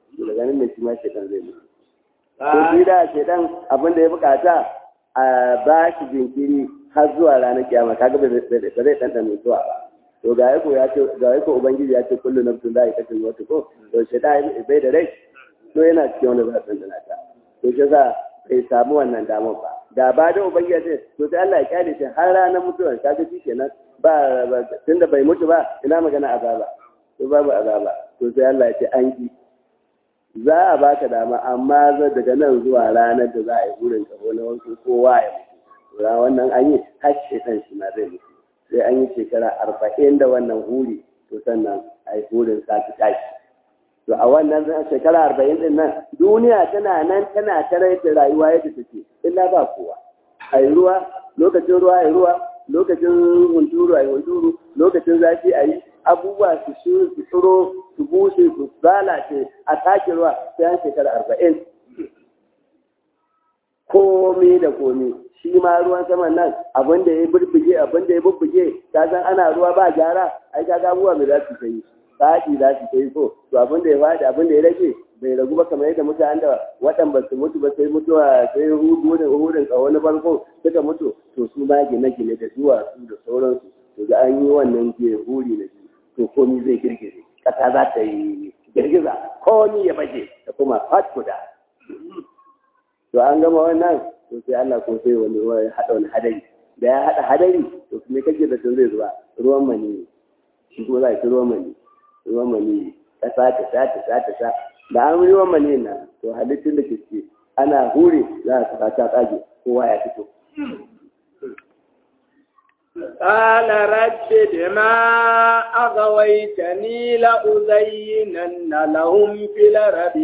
daga nan ne shi ma shaidan zai mutu to shi da shaidan abin da ya bukata a ba shi jinkiri har zuwa ranar kiyama kaga ba zai ɗanɗana mutuwa ba to ga yako ya ce ga yako ubangiji ya ce kullu nafsin za a yi kashin wata ko to shaidan bai da rai to yana cikin wanda za a ɗanɗana ta to shi za bai samu wannan damar ba da ba da ubangiji ya ce to sai Allah ya kyale shi har ranar mutuwar kaga shi kenan ba tunda bai mutu ba ina magana azaba to babu azaba to sai Allah ya ce an ki za a baka dama amma zai daga nan zuwa ranar da za a yi burin kaho na wasu kowa ya mutu to wannan an yi har shekan shi ma zai mutu sai an yi shekara arba'in da wannan huri to sannan a yi burin sati tashi to a wannan shekara arba'in din nan duniya tana nan tana tarai da rayuwa yadda take illa ba kowa a yi ruwa lokacin ruwa a yi ruwa lokacin hunturu a yi hunturu lokacin zafi a yi abubuwa su shi su tsiro su bushe su lalace a sake ruwa sai an shekara arba'in komi da komi shi ma ruwan saman nan abin da ya burbuge abin da ya burbuge ka san ana ruwa ba gyara ai ka ga abubuwa mai za su ta yi sati za su ta yi so to abin da ya faɗi abin da ya rage bai ragu ba kamar yadda mutanen da waɗanda ba su mutu ba sai mutuwa sai hudu da hudun tsawo na farko suka mutu to su ma gine-gine da duwatsu da sauransu to da an yi wannan ke huri na shi to komi zai girgize ƙasa za ta yi girgiza komi ya baje da kuma fat guda to an gama wannan to sai Allah ko sai wani ruwa ya haɗa wani hadari da ya haɗa hadari to me kake da tun zai zuba ruwan mani shi kuma za a ci ruwan mani ruwan mani ƙasa ta sha ta sha ta sha da an yi ruwan mani na to halittun da ke ce ana hure za a saka ta tsage kowa ya fito قال رب بما أغويتني لأزينن لهم في الأرض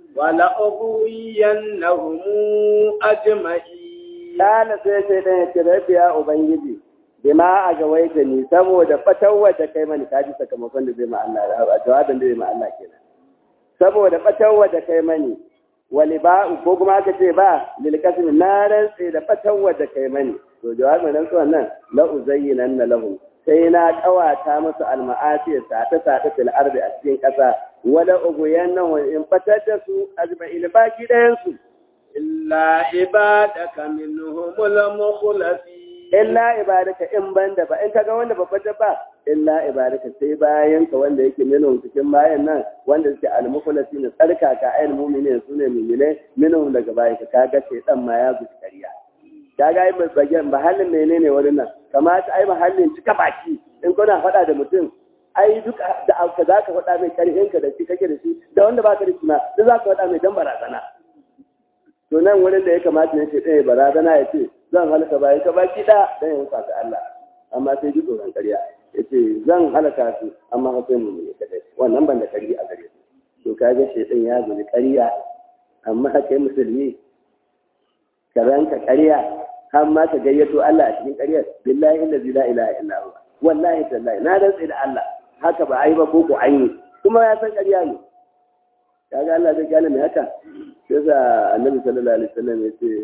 ولأغوينهم أجمعين قال سيدي ɗaya rabbi ya Ubangiji bima a gawaita ni saboda fatawar da kai mani kaji sakamakon da zai ma Allah a jawabin da zai ma Allah kenan saboda fatawar da kai mani wali ba ko kuma aka ce ba lil kasmi na rantse da fatawar da kai mani to jawabin nan suwan nan la uzayyinan na lahum sai na kawata musu alma'asi sata sata fil ardi a cikin kasa wala uguyanna wa in fatar da su ajma'il baki dayan su illa ibadaka minhumul mukhlasin illa ibadaka in banda ba in kaga wanda babbar ba illa ibadaka sai bayan ka wanda yake minhum cikin bayan nan wanda suke al-mukhlasin tsarkaka ayyul mu'minin sune mu'mine minhum daga bayan ka kaga sai dan ma ya guji kariya kaga ai bagen mahallin menene wurin nan kamata ai mahallin cika baki in kuna faɗa da mutum ai duk da aka za ka faɗa mai ƙarfinka da shi kake da shi da wanda ba ka da shi ma duk za ka faɗa mai dan barazana to nan wurin da ya kamata ne ce ɗaya barazana ya ce zan halaka bayan ka baki ɗaya dan yin sa Allah amma sai ji tsoron ƙarya ya ce zan halaka su amma ka sai mu ne kadai wannan ban da ƙarfi a gare su to kaga shaitan ya guji ƙarya amma kai musulmi ka ranka ƙarya har ma ka gayyato Allah a cikin ƙaryar billahi allazi la ilaha illa huwa wallahi tallahi na rantsa da Allah haka ba ai ba ko ko an yi kuma ya san ƙarya ne kaga Allah zai gane me haka sai sa annabi sallallahu alaihi wasallam ya ce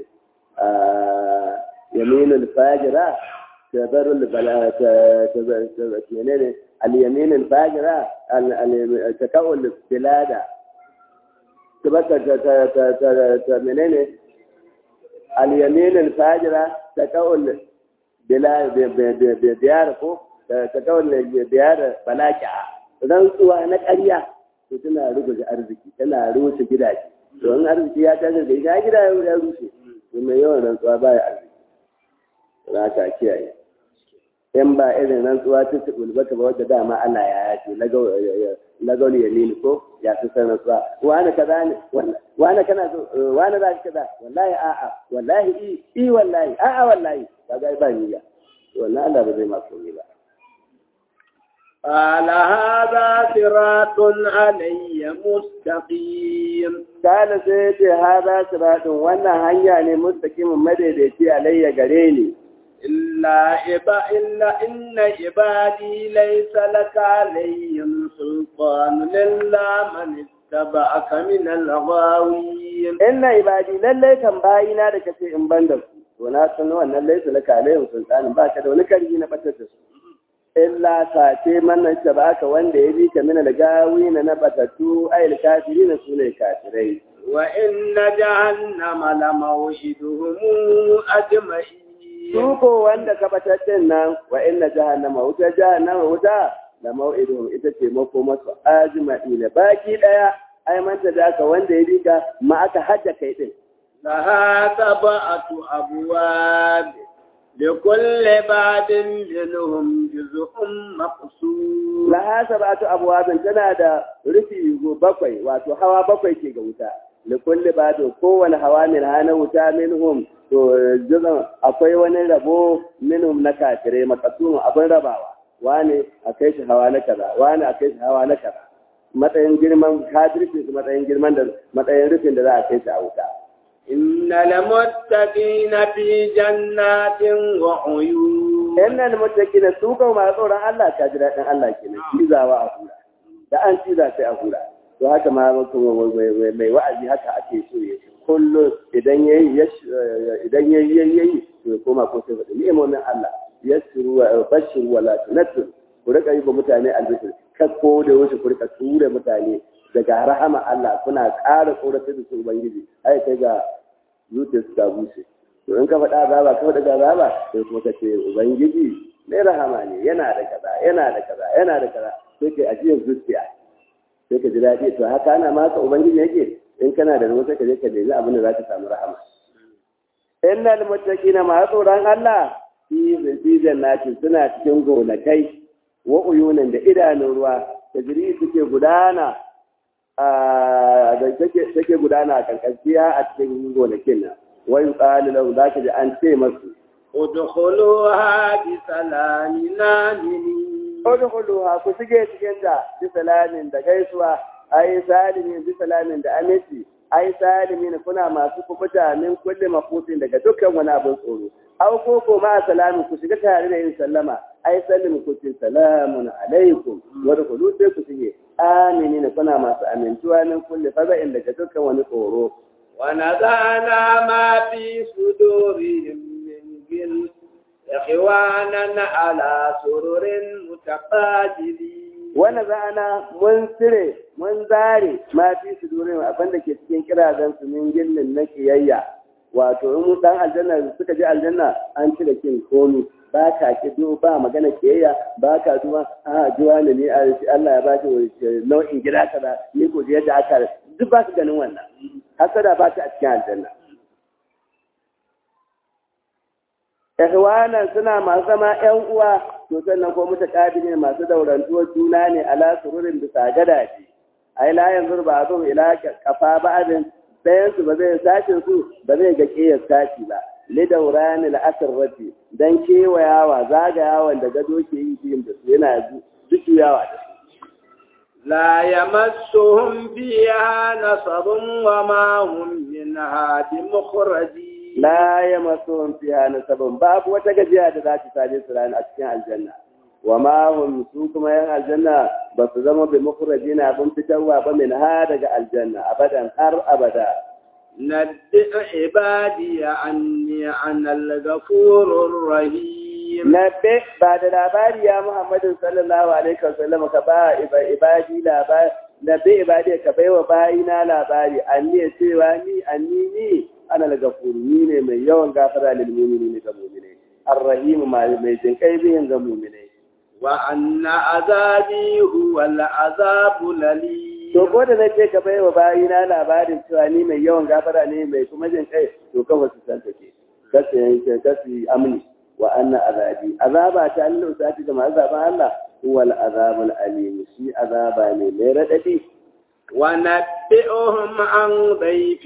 yaminul fajira tabarrul bala ta menene al yaminul fajira al takawul bilada tabaka ta ta menene اليمين الفاجرة تكون بلا بيار ko تكون بيار بلاكع rantsuwa na ƙarya to tana rubuta arziki tana rushe gidaje to in arziki ya tashi da ita gida ya rushe to mai yawan rantsuwa ba ya arziki za ka kiyaye in ba irin rantsuwa ta tubul bata ba wadda dama Allah ya yace lagol yamin ko ya fi san rantsuwa wani kaza ne wani kana so wani za ka kaza wallahi a'a wallahi i i wallahi a'a wallahi kaga ba niyya wallahi Allah ba zai ma komai ba قال هذا صراط علي مستقيم قال سيدي هذا صراط وانا هيا ne mustaqimin madaidaici alayya gare ni إلا إبا إلا إن عبادي ليس لك عليهم سلطان إلا من اتبعك من الغاوين inna ibadi lallai kan bayina da kace in ban da su to na san wannan laisa laka alaihim sultanin ba ka da wani karfi na batar da su illa sace mannan baka wanda ya bi ka mina da gawi na na batattu ayil kafiri na su ne kafirai wa inna jahannama la maw'iduhum ajma'in su ko wanda ka batattun nan wa inna jahannama wuta jahannama wuta la maw'iduhum ita ce mako masu ajma'ina baki daya ai manta da ka wanda ya bi ka ma aka hajja kai din لها سبعة أبواب لكل باب منهم جزء مقسوم laha sab'atu abwabin tana da rufi bakwai wato hawa bakwai ke ga wuta li kulli babin kowane hawa min hana wuta minhum to juzan akwai wani rabo minhum na kafirai makasum abin rabawa wani a kai shi hawa na kaza wani a kai shi hawa na kaza matsayin girman kafirci su matsayin girman da matsayin rufin da za a kai shi a wuta إن المتقين في جنات وعيون innal muttaqina su kan ma tsoron Allah ka ji daɗin Allah kenan cizawa a hura da an ciza sai a hura to haka ma mai wa'azi haka ake so ya kullu idan yayi idan yayi yayi to ya koma ko sai faɗi ni'imomin Allah yasiru wa bashiru wa la tunattu ku rika yi ba mutane albishir kakko da wasu ku rika tura mutane daga rahama Allah kuna ƙara tsoratar da su ubangiji ai kai ga zuciyarsu ta bushe to in ka faɗa azaba ka faɗa azaba sai kuma ka ce ubangiji mai rahama ne yana da kaza yana da kaza yana da kaza sai kai ajiyar zuciya sai ka ji daɗi to haka ana maka ubangiji yake in kana da ruwa sai ka je ka nemi abin da za ka samu rahama innal muttaqina ma tsoron Allah fi fi jannati suna cikin gonakai wa uyunan da idanun ruwa tajri suke gudana da take gudana a karkashiya a cikin gonakin nan wai tsali lahu za ka ji an ce masu udkhuluha bi salamin aminin udkhuluha ku shige cikin ta bi salamin da gaisuwa ai salimin bi salamin da aminci ai salimin kuna masu kubuta min kulli mafutin daga dukkan wani abin tsoro aw ko ko ma salamin ku shiga tare da yin sallama ai sallimu ku ce salamun alaikum wa dkhulu sai ku shige aminina kuna masu amintuwa min kulli faza'in daga dukkan wani tsoro ونزعنا ما في صدورهم من غل إخوانا على سرر متقابلين wani za'ana mun cire mun zare ma fi su durin abin da ke cikin kirazan su min gillin na kiyayya wato in mu dan aljanna suka je aljanna an cire kin komi ba ka kido ba magana kiyayya ba ka zuwa a juwa ne ni Allah ya ba shi nau'in gida kaza ni ko yadda aka duk ba su ganin wannan hasada ba ta a cikin aljanna ihwanan suna masu zama ƴan uwa to sannan ko mutaqabili masu daurantuwar juna ne ala sururin bisa gadaje ai la yanzu ba zo ila kafa ba'adin dayan su ba zai sashin su ba zai ga kiyar sashi ba li daurani al-asrati dan kewayawa zagayawan da gado ke yi biyun da su yana jujuyawa da su لا يمسهم فيها نصب وما هم منها بمخرجين la ya masu fiha nasabun babu wata gajiya da za ta same su rana a cikin aljanna wa ma hum su kuma yan aljanna ba su zama bi mukhrajina abin fitarwa ba min ha daga aljanna abadan har abada نبئ عبادي عني أنا الغفور الرحيم nabbe ba da labari ya muhammadu sallallahu alaihi wasallam ka ba ibadi labari nabbe ibadi ka baiwa bayina labari anni ya cewa ni anni ni ana daga ni ne mai yawan gafara lil mu'minin ga mu'minai arrahim mai jin kai bihin ga mu'minai وأن عذابي هو العذاب الأليم to ko da nake ka baiwa bayina labarin cewa ni mai yawan gafara ne mai kuma jin kai to kafa su san take kasu yanke kasu amni wa anna azabi azaba ta Allah usati da masu zaben Allah huwa al-azabul alim shi azaba ne mai radadi ونبئهم عن ضيف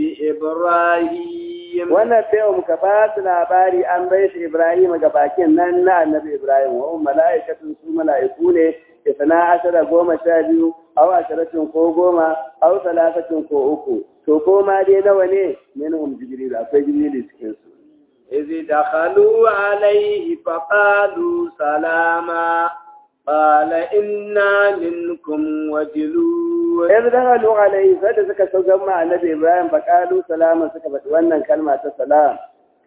إبراهيم wannan sai muka ba su labari an bai shi Ibrahim ga bakin nan na annabi Ibrahim wa hum mala'ikatun su mala'iku ne isna ashara goma sha biyu aw asharatun ko goma aw salafatun ko uku to ko ma dai nawa ne minhum jibril akwai jibril cikin su إذ دخلوا عليه فقالوا سلاما قال إنا منكم وجلون yanzu da halu alaihi sai da suka sauka ma annabi Ibrahim fa qalu salama suka faɗi wannan kalma ta salam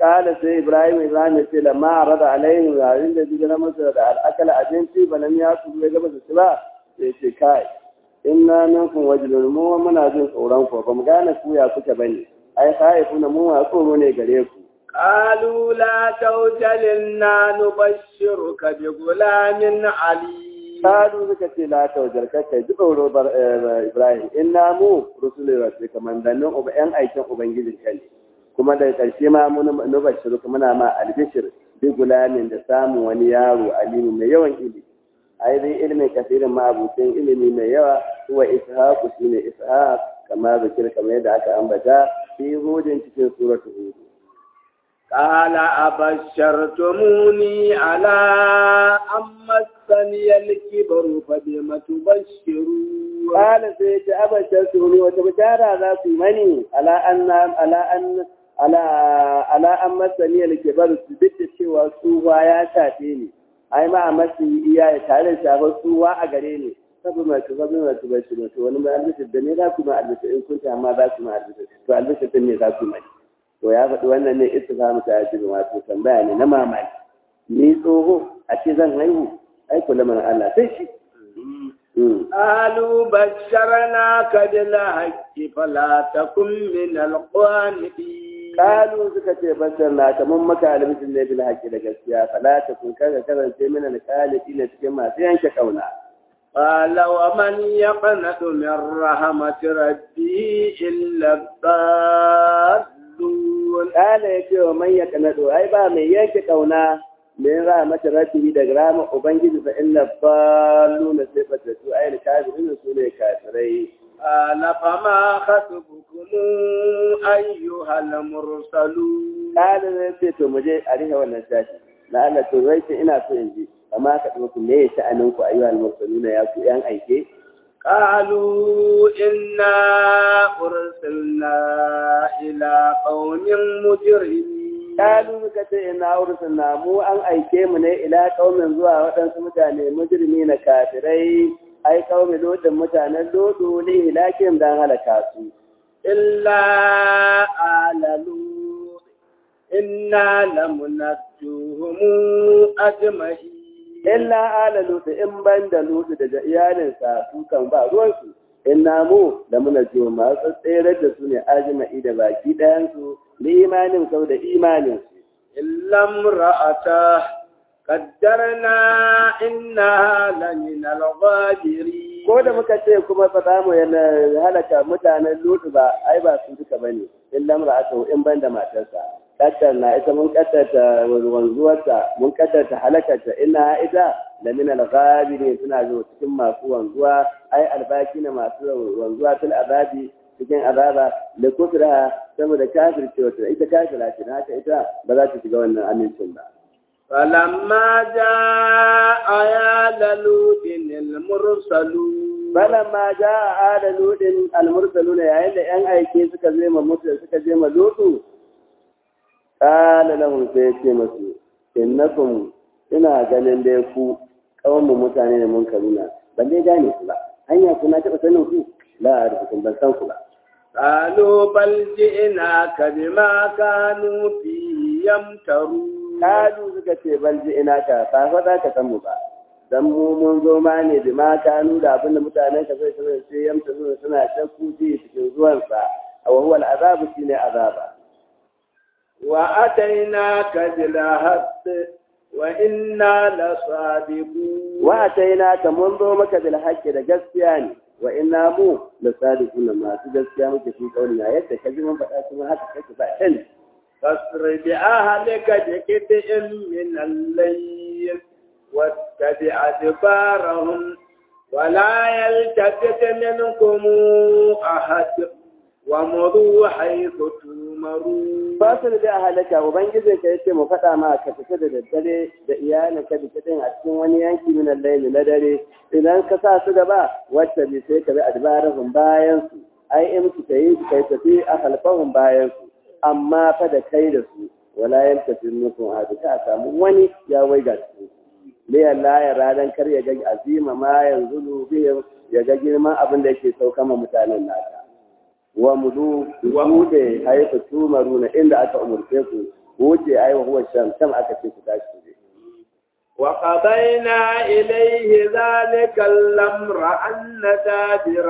kala sai ibrahim ibrahim ya ce lamma arada alaihim yayin da jira masa da al'akala abinci balam ya su ya gaba da su ba sai ce kai inna minkum wajlun mu muna jin tsoron ku ba mu gane ku ya kuke bane ai khaifuna mu wa tsoro ne gare ku قالوا لا توجل إنا نبشرك بغلام عليم Kalu suka ce la taujar kai ji tsoro Ibrahim inna mu rusulun rasu kamandannin yan aikin ubangijin ka ne kuma daga ƙarshe ma mun nubashiru muna ma albishir bi gulamin da samun wani yaro alimu mai yawan ilimi ai dai ilimin kasirin ma abucin ilimi mai yawa huwa ishaqu shine ishaq kama zikir kamar yadda aka ambata fi hudin cikin suratu hud قال أبشرتموني على أن مسني الكبر فبم تبشرون قال سيد أبشرتموني وتبشارا ذا في مني على أن على أن على على أن مسني الكبر سبت cewa tsuwa ya shafe ni ai ma a masu iya ya tare da shafar tsuwa a gare ni sabu mai tuba bin mai tuba shi to wani mai albishir da ne za ku ma albishir in kun ta amma za ku ma albishir to albishir din ne za ku mai to ya faɗi wannan ne istifhamu ta ajibi wato tambaya ne na mamaki ni tsoho a ce zan haihu ai kula mana Allah sai shi قالوا بشرناك بالحق فلا تكن من القانتين Kalu suka ce bashar na kamar maka albisin ne bil haƙi da gaskiya fala ta kun kaga karance mana alƙalifi na cikin masu yanke kauna قال ومن يقنط من رحمة ربه إلا الضالون Kala ya ce wa man ya kanado ai ba mai yanke kauna min rahmat rabbihi daga rahmat ubangiji fa illa fallu na sai fata su ai kafirin su ne kafirai قال فما خطبكم أيها المرسلون Kala zai ce to mu je a rihe wannan sashi na Allah to zai ce ina so in ji amma ka ɗauki me ya sha'anin ku ayyuhal mursaluna ya ku yan aike قالوا إنا أرسلنا إلى قوم مجرمين Kalu muka ce ina ursun na mu an aike mu ne ila kaumin zuwa waɗansu mutane mujrimi na kafirai ai kaumin lodin mutanen lodo ne hilakin dan halaka su. إلا آل لوط إنا لمنجوهم أجمعين Illa ala lutu in ban da lutu daga iyalinsa su kan ba ruwansu. Inna mu da muna jiwa masu tsere da su ne ajima'i da baki ɗayansu ni imanin sau da imanin su. إلا امرأته قدرنا إنها لمن الغابرين Ko da muka ce kuma ba za mu yana halaka mutanen lutu ba, ai ba su duka ba ne, in lamra aka in ban da matarsa. Kaddar na ita mun kaddarta wanzuwarta, mun kaddarta halakarta, ina ita da min al-ghabiri suna zuwa cikin masu wanzuwa, ai albaki na masu wanzuwa fil azabi cikin azaba da kufra saboda kafircewa ita kafira ce haka ita ba za ta shiga wannan amincin ba. فلما جاء آل لوط المرسلون Balamma ja a ada ludin almursaluna yayin da ‘yan aike suka je ma mutu suka je ma lutu, ƙala lahun sai ya ce masu, innakum ina ganin dai ku mu mutane da mun karuna, ban dai gane ku ba, hanya kuna taɓa sanin ku, la a rubutun ban san ku ba. قالوا بل جئناك بما كانوا فيه يمترون Kalu suka ce ban ji ina ka, ba fa za ka san mu ba. Dan mu mun zo ma ne da ma kanu da abin da mutanen ka sai sai sai yamta suna suna shakku ji cikin zuwansa, a wahuwal azabu shine azaba. وأتيناك بالحق وإنا لصادقون wa ataina ka mun zo maka bil haqqi da gaskiya ne wa inna mu la sadiqun masu gaskiya muke fi kaulina yadda ka ji mun faɗa kuma haka kake ba kan فاسر بأهلك بقطع من الليل واتبع أدبارهم ولا يلتفت منكم أحد ومضوا حيث تؤمرون fasir da halaka ubangijin ka yace mu faɗa ma ka fita da daddare da iyalin ka bikidin a cikin wani yanki min al-layl na dare idan ka sa su gaba wacce bi sai ka bi adbarahum bayan su ai in su kai kai tafi a halfahum bayan su amma fa da kai da su wala yantafi minkum ahad ka samu wani ya waiga su ne Allah ya radan kar ya ga azima ma yanzu bihim ya ga girman abin da yake sauka ma mutanen naka wa mudu wa mude haifa tumaruna inda aka umurce ku wuce ai wa huwa sham sham aka ce ku tashi ku je وقضينا إليه ذلك الأمر أن دابر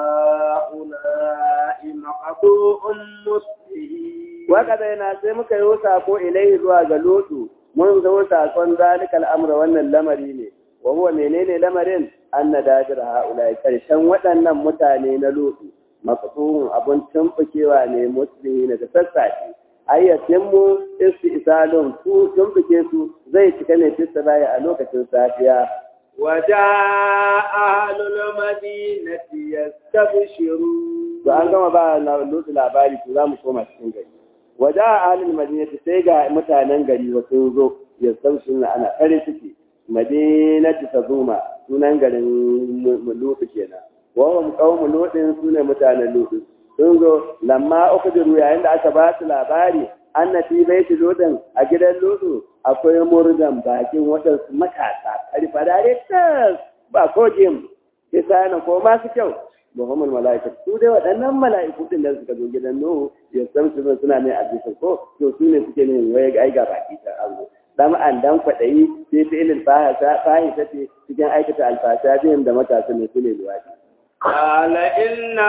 هؤلاء مقطوع مصبحين وقضينا sai muka yi sako ilai zuwa ga lotu mun zo sakon zalikal amra wannan lamari ne wa huwa menene lamarin anna dajir haula karshen waɗannan mutane na lotu maqtuhun abun tumbukewa ne muslihi da sassafe ayyatin mu istisalun su tumbuke su zai cika ne fista baya a lokacin safiya وجاء أهل المدينة يستبشرون to an gama ba lotu labari to za mu koma cikin gari waje a halin madinati sai ga mutanen gari wa sun zo ya san suna ana kare suke madinati ta zuma sunan garin lutu kenan wahum qaumu lutin sune mutanen lutu sun zo lamma ukhdiru yayin da aka ba su labari annati baiti lutin a gidan lutu akwai murdan bakin waɗansu matasa ƙarfa da tas ba ko jim kisa na ko masu kyau Muhammad mala'ika su dai waɗannan mala'iku din da suka zo gidan Nuhu ya san su suna mai abisan ko to su ne suke ne waye ga aiga baki ta Allah dan an dan kwadayi sai fi'ilin fahasa fahisa ce cikin aikata alfasha biyan da matasa ne su ne luwadi قال إن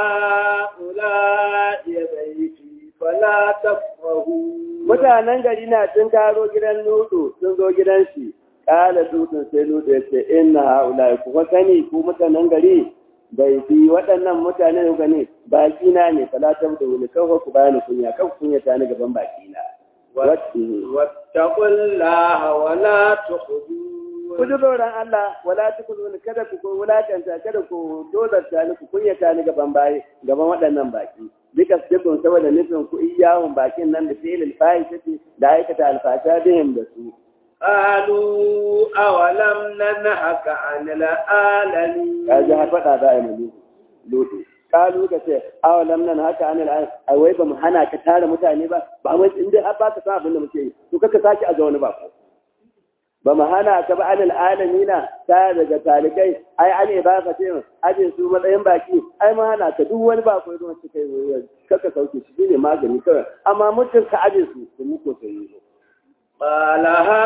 هؤلاء بيتي فلا تفرهوا mutanen gari na sun karo gidan Nuhu sun zo gidan shi kala dutsen sai Nuhu ya ce inna haula ku sani ku mutanen gari bai fi waɗannan mutane da gani baki na ne falatar da wani kawai ku bani kunya kan kunya ta ni gaban baki na واتقوا الله ولا تخذون ku ji tsoron Allah wala tukulu ni kada ku ko wulakanta kada ku dozarta ni ku kunya ta ni gaban bayi gaban waɗannan baki duka sirrin saboda nufin ku iyawun bakin nan da fi'il al-fahishati da aikata alfasha bihim da su قالوا أولم ننهك عن العالمين kaji har faɗa za a yi malu lodo kalu ka ce awalam nan haka an al'an ai wai ba mu hana ka tara mutane ba ba wai in dai har ba ka san abin da muke yi to kaka saki a ga wani ba ko ba mu hana ka ba an al'alamina ta daga talikai ai an ne ba ka ce ajin su matsayin baki ai mu hana ka duk wani ba ko zuwa su kai wani kaka sauke shi ne magani kawai amma mutum ka ajin su to mu ko sai yi قال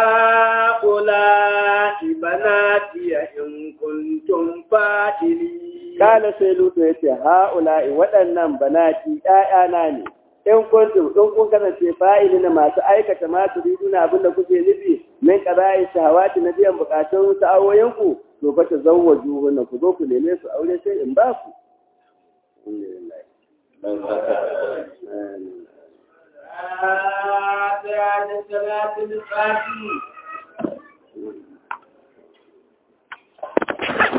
هؤلاء بناتي إن كنتم فاعلين Kala sai Lutu ya ce, Ha'ula'i waɗannan banati ‘ya'yana ne, in kuntum in kun kasance fa'ili na masu aikata masu riduna abin da kuke nufi min ƙara'i shahawati na biyan buƙatun sa'awoyinku, to fa ta zauwa juhunna ku zo ku neme su aure sai in ba ku. آتيان الصلاة الفاتحة